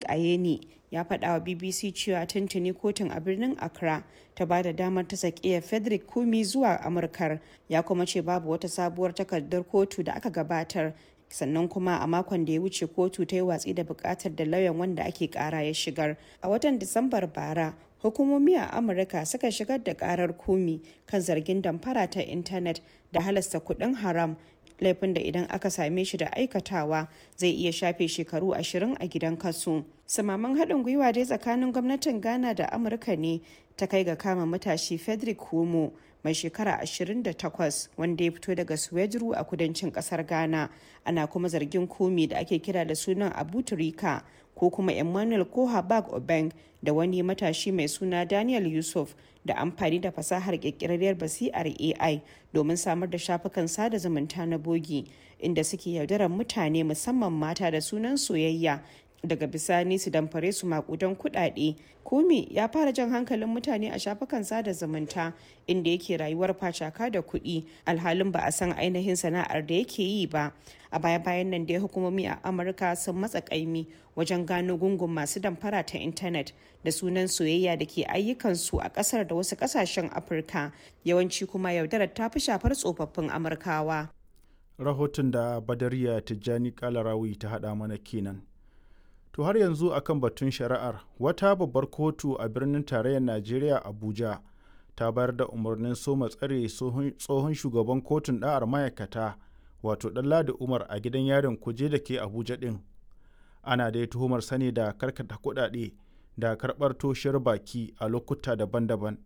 ayeni ya faɗa wa bbc cewa tuntuni kotun a birnin accra ta ba da damar ta sakiya frederick kumi zuwa amurkar ya kuma ce babu wata sabuwar takardar kotu da aka gabatar sannan kuma a makon da ya wuce kotu ta yi watsi da bukatar da lauyan wanda ake kara ya shigar a watan disambar bara hukumomi a amurka suka shigar da karar kumi kan zargin damfara ta intanet da halasta kudin haram laifin da idan aka same shi da aikatawa zai iya shafe shekaru ashirin a gidan kasu samaman haɗin gwiwa dai tsakanin gwamnatin ghana da amurka ne ta kai ga kama matashi frederick homo mai shekara 28 wanda ya fito daga suwejuru a kudancin kasar ghana ana kuma zargin komi da ake kira da sunan abu turika ko kuma emmanuel kohabag obeng da wani matashi mai suna daniel yusuf da amfani da fasahar kirkirarriyar basi'ar ai domin samar da shafukan sada zumunta na bogi inda suke yaudarar mutane musamman mata da sunan soyayya daga bisani su damfare su makudan kudade kumi ya fara jan hankalin mutane a shafukan sada zumunta inda yake rayuwar facaka da kuɗi alhalin ba a san ainihin sana'ar da yake yi ba a baya bayan nan da hukumomi a amurka sun matsa kaimi wajen gano gungun masu damfara ta intanet da sunan soyayya da ke ayyukansu a kasar da wasu kasashen afirka yawanci kuma yaudarar ta fi shafar tsofaffin amurkawa rahoton da badariya tijjani kalarawi ta haɗa mana kenan To har yanzu akan batun shari'ar wata babbar kotu a birnin tarayyar Najeriya Abuja ta bayar da umarnin soma tsare tsohon shugaban kotun ɗa'ar ma'aikata wato Ɗanladi Umar a gidan yarin kuje da ke Abuja ɗin. Ana dai tuhumar sani da karkata kuɗaɗe da karɓar toshiyar baki a lokuta daban-daban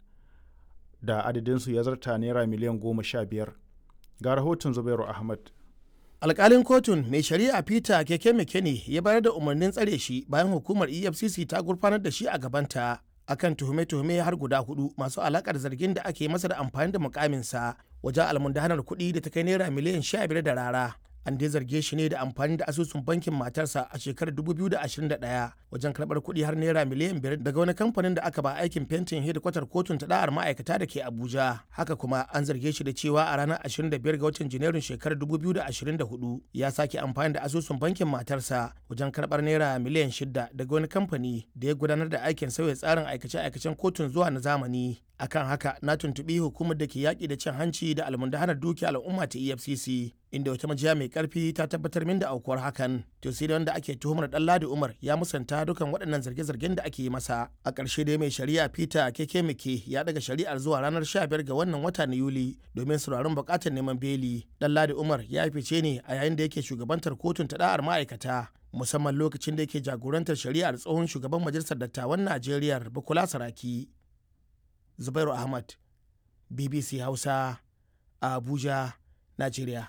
da adadinsu ya zarta naira miliyan goma sha biyar. Ga rahoton Zubairu Ahmad. alkalin kotun mai shari'a peter keke mekene ya bayar da umarnin tsare shi bayan hukumar efcc ta gurfanar da shi a gabanta akan tuhume-tuhume har guda hudu masu alakar zargin da ake masa da amfani da mukaminsa wajen almundahanar kuɗi da ta kai naira miliyan sha biyar da rara an dai zarge shi ne da amfani da asusun bankin matarsa a shekarar 2021 wajen karɓar kuɗi har naira miliyan biyar daga wani kamfanin da aka ba aikin fentin hedikwatar kotun ta da'ar ma'aikata da ke abuja haka kuma an zarge shi da cewa a ranar 25 ga watan janairun shekarar 2024 ya sake amfani da asusun bankin matarsa wajen karɓar naira miliyan shida daga wani kamfani da ya gudanar da aikin sauya tsarin aikace-aikacen kotun zuwa na zamani akan haka na tuntuɓi hukumar da ke yaƙi da cin hanci da almundahanar dukiya al'umma ta efcc inda wata majiya mai karfi ta tabbatar min da aukuwar hakan to sai da wanda ake tuhumar dan ladi umar ya musanta dukan waɗannan zarge-zargen da ake yi masa a ƙarshe dai mai shari'a peter keke mike ya daga shari'ar zuwa ranar 15 ga wannan wata na yuli domin sauraron buƙatar neman beli dan ladi umar ya fice ne a yayin da yake shugabantar kotun ta da'ar ma'aikata musamman lokacin da yake jagorantar shari'ar tsohon shugaban majalisar dattawan najeriya bukola saraki zubairu ahmad bbc hausa a abuja najeriya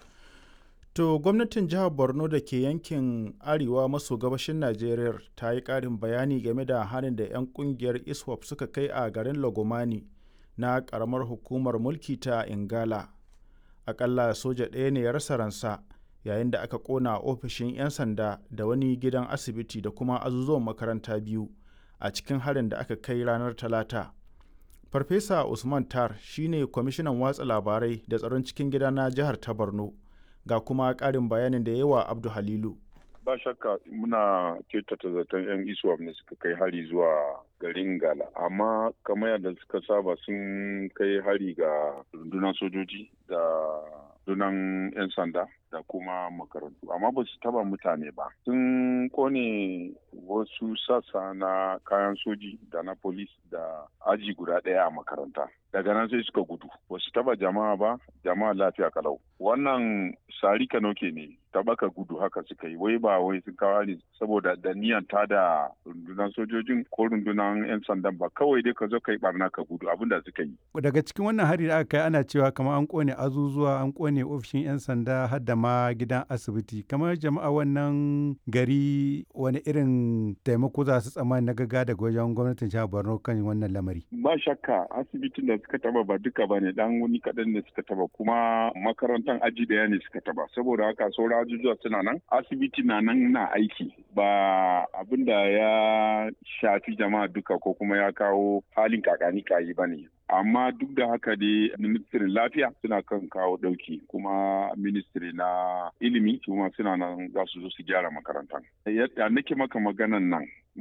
To gwamnatin jihar Borno da ke yankin arewa maso gabashin Najeriya ta yi ƙarin bayani game da harin da 'yan ƙungiyar ISWAP suka kai a garin Lagomani na ƙaramar hukumar mulki ta Ingala. Aƙalla soja ɗaya ne ya rasa ransa yayin da aka ƙona ofishin 'yan sanda da wani gidan asibiti da kuma azuzuwan makaranta biyu a cikin harin da aka kai ranar Talata. Farfesa Usman Tar shine kwamishinan watsa labarai da tsaron cikin gida na jihar ta Borno. ga kuma ƙarin bayanin da yawa abdu halilu ba shakka muna kyautata zaton yan isuwa ne suka kai hari zuwa garin gala amma kamar yadda suka saba sun kai hari ga rundunar sojoji da rundunar 'yan sanda da kuma makarantu amma ba su taba mutane ba sun kone wasu sassa na kayan soji da na polis da aji guda ɗaya a makaranta daga nan sai suka gudu ba su taba jama'a ba jama'a lafiya kalau wannan sari kanoke ne tabaka gudu haka suka yi wai ba wai sun kawo hari saboda da niyan ta da rundunar sojojin ko rundunar 'yan sandan ba kawai dai ka zo kai barna ka gudu abin da suka yi daga cikin wannan hari da aka kai ana cewa kamar an kone azuzuwa an kone ofishin 'yan sanda har da ma gidan asibiti kamar jama'a wannan gari wani irin taimako za su tsammani na gaga daga wajen gwamnatin jihar borno kan wannan lamari ba shakka asibitin da suka taba ba duka ba ne dan wani kaɗan ne suka taba kuma makarantar aji daya ne suka taba saboda haka sauran ajujuwa suna nan asibiti na nan na aiki ba abin da ya shafi jama'a duka ko kuma ya kawo halin kakani kayi ba ne amma duk da haka dai ministirin lafiya suna kan kawo dauki kuma ministiri na ilimi kuma suna nan za su zo su gyara makarantar yadda nake maka maganan nan